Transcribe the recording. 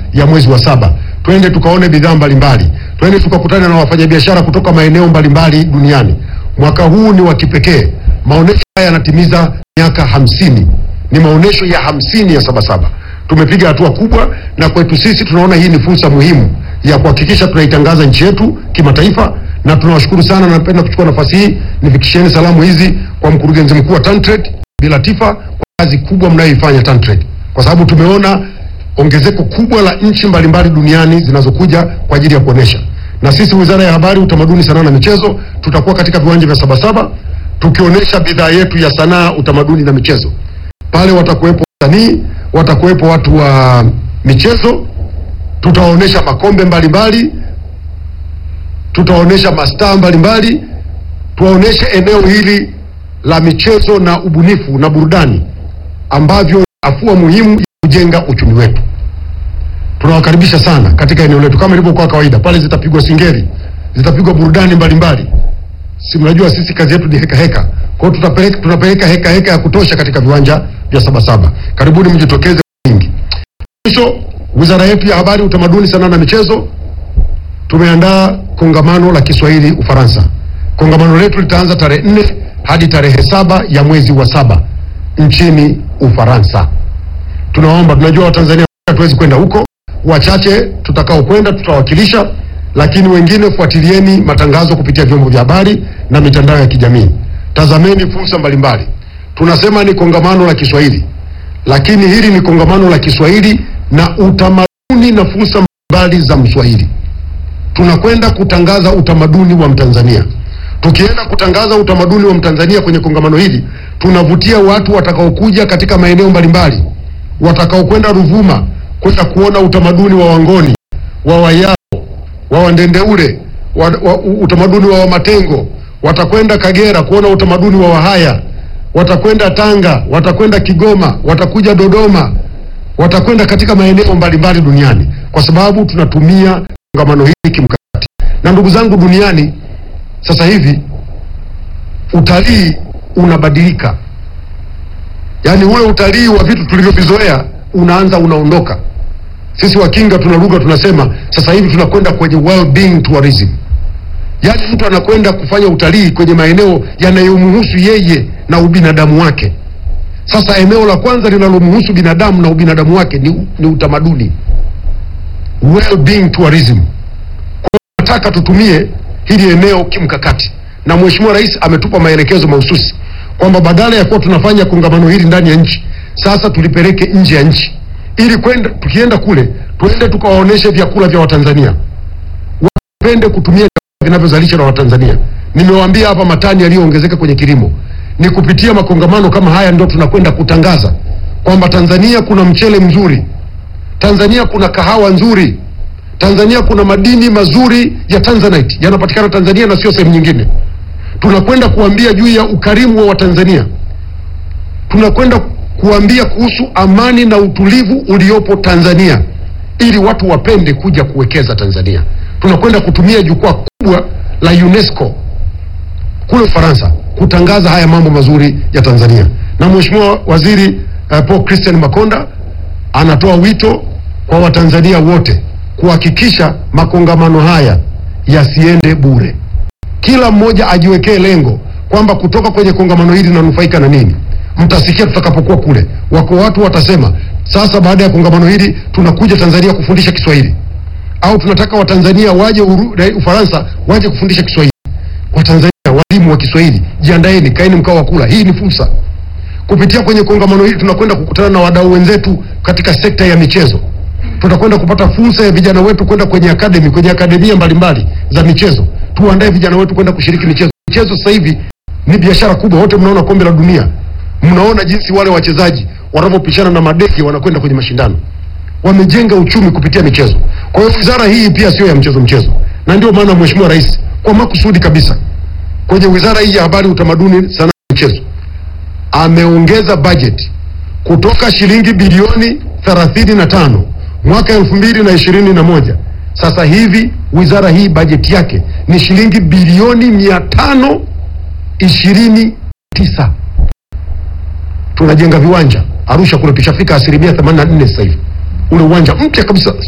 ya mwezi wa saba. Twende tukaone bidhaa mbalimbali, twende tukakutana na wafanyabiashara kutoka maeneo mbalimbali duniani. Mwaka huu ni wa kipekee. Maonesho haya yanatimiza miaka hamsini, ni maonesho ya hamsini ya Sabasaba. Tumepiga hatua kubwa, na kwetu sisi tunaona hii ni fursa muhimu ya kuhakikisha tunaitangaza nchi yetu kimataifa, na tunawashukuru sana. Napenda kuchukua nafasi hii nifikisheni salamu hizi kwa mkurugenzi mkuu wa TanTrade Bi Latifa kwa kazi kubwa mnayoifanya TanTrade, kwa sababu tumeona ongezeko kubwa la nchi mbalimbali duniani zinazokuja kwa ajili ya kuonesha, na sisi Wizara ya Habari, Utamaduni, Sanaa na Michezo tutakuwa katika viwanja vya Sabasaba tukionyesha bidhaa yetu ya sanaa, utamaduni na michezo. Pale watakuwepo wasanii, watakuwepo watu wa michezo, tutaonyesha makombe mbalimbali, tutaonyesha mastaa mbalimbali, tuwaonyeshe eneo hili la michezo na ubunifu na burudani ambavyo ni afua muhimu ya kujenga uchumi wetu. Tunawakaribisha sana katika eneo letu, kama ilivyokuwa kawaida. Pale zitapigwa singeli, zitapigwa burudani mbalimbali. Si mnajua sisi kazi yetu ni heka heka, kwa hiyo tutapeleka tunapeleka heka heka ya kutosha katika viwanja vya Sabasaba. Karibuni mjitokeze kwa wingi. Mwisho, wizara yetu ya Habari, Utamaduni, Sanaa na Michezo tumeandaa kongamano la Kiswahili Ufaransa. Kongamano letu litaanza tarehe nne hadi tarehe saba ya mwezi wa saba nchini Ufaransa. Tunaomba, tunajua Watanzania hatuwezi kwenda huko, wachache tutakao kwenda tutawakilisha, lakini wengine fuatilieni matangazo kupitia vyombo vya habari na mitandao ya kijamii. Tazameni fursa mbalimbali. Tunasema ni kongamano la Kiswahili, lakini hili ni kongamano la Kiswahili na utamaduni na fursa mbalimbali za Mswahili. Tunakwenda kutangaza utamaduni wa Mtanzania. Tukienda kutangaza utamaduni wa Mtanzania kwenye kongamano hili, tunavutia watu watakaokuja katika maeneo mbalimbali, watakaokwenda Ruvuma kwenda kuona utamaduni wa Wangoni, wa Wayao, wa Wandendeule, wa, wa, utamaduni wa Wamatengo, watakwenda Kagera kuona utamaduni wa Wahaya, watakwenda Tanga, watakwenda Kigoma, watakuja Dodoma, watakwenda katika maeneo mbalimbali duniani, kwa sababu tunatumia kongamano hili kimkakati. Na ndugu zangu, duniani sasa hivi utalii unabadilika, yaani ule utalii wa vitu tulivyovizoea unaanza unaondoka. Sisi Wakinga tuna lugha tunasema, sasa hivi tunakwenda kwenye well-being tourism, yaani mtu anakwenda kufanya utalii kwenye maeneo yanayomhusu yeye na ubinadamu wake. Sasa eneo la kwanza linalomhusu binadamu na ubinadamu wake ni, ni utamaduni, well-being tourism. Kwa hiyo nataka tutumie hili eneo kimkakati, na Mheshimiwa Rais ametupa maelekezo mahususi kwamba badala ya kuwa tunafanya kongamano hili ndani ya nchi, sasa tulipeleke nje ya nchi, ili kwenda tukienda kule tuende tukawaoneshe vyakula vya Watanzania, wapende kutumia vyakula vinavyozalisha na Watanzania. Nimewaambia hapa matani yaliyoongezeka kwenye kilimo ni kupitia makongamano kama haya, ndio tunakwenda kutangaza kwamba Tanzania kuna mchele mzuri, Tanzania kuna kahawa nzuri, Tanzania kuna madini mazuri ya Tanzanite yanapatikana Tanzania na sio sehemu nyingine. Tunakwenda kuambia juu ya ukarimu wa Watanzania, tunakwenda kuambia kuhusu amani na utulivu uliopo Tanzania, ili watu wapende kuja kuwekeza Tanzania. Tunakwenda kutumia jukwaa kubwa la UNESCO kule Ufaransa kutangaza haya mambo mazuri ya Tanzania, na Mheshimiwa Waziri uh, Paul Christian Makonda anatoa wito kwa Watanzania wote kuhakikisha makongamano haya yasiende bure. Kila mmoja ajiwekee lengo kwamba kutoka kwenye kongamano hili nanufaika na nini. Mtasikia tutakapokuwa kule, wako watu watasema, sasa baada ya kongamano hili tunakuja Tanzania kufundisha Kiswahili, au tunataka Watanzania waje uru, Ufaransa waje kufundisha Kiswahili. Watanzania walimu wa Kiswahili, jiandaeni, kaeni mkao wa kula. Hii ni fursa. Kupitia kwenye kongamano hili tunakwenda kukutana na wadau wenzetu katika sekta ya michezo tutakwenda kupata fursa ya vijana wetu kwenda kwenye akademi kwenye akademia mbalimbali za michezo. Tuandae vijana wetu kwenda kushiriki michezo. Michezo sasa hivi ni biashara kubwa. Wote mnaona kombe la dunia, mnaona jinsi wale wachezaji wanavyopishana na madeki wanakwenda kwenye mashindano, wamejenga uchumi kupitia michezo. Kwa hiyo wizara hii pia sio ya mchezo mchezo, na ndio maana Mheshimiwa Rais kwa makusudi kabisa kwenye wizara hii ya Habari, Utamaduni, Sanaa na Michezo ameongeza bajeti kutoka shilingi bilioni thelathini na tano mwaka elfu mbili na ishirini na moja sasa hivi wizara hii bajeti yake ni shilingi bilioni mia tano ishirini tisa. Tunajenga viwanja Arusha kule, tushafika asilimia themanini na nne sasa hivi, ule uwanja mpya kabisa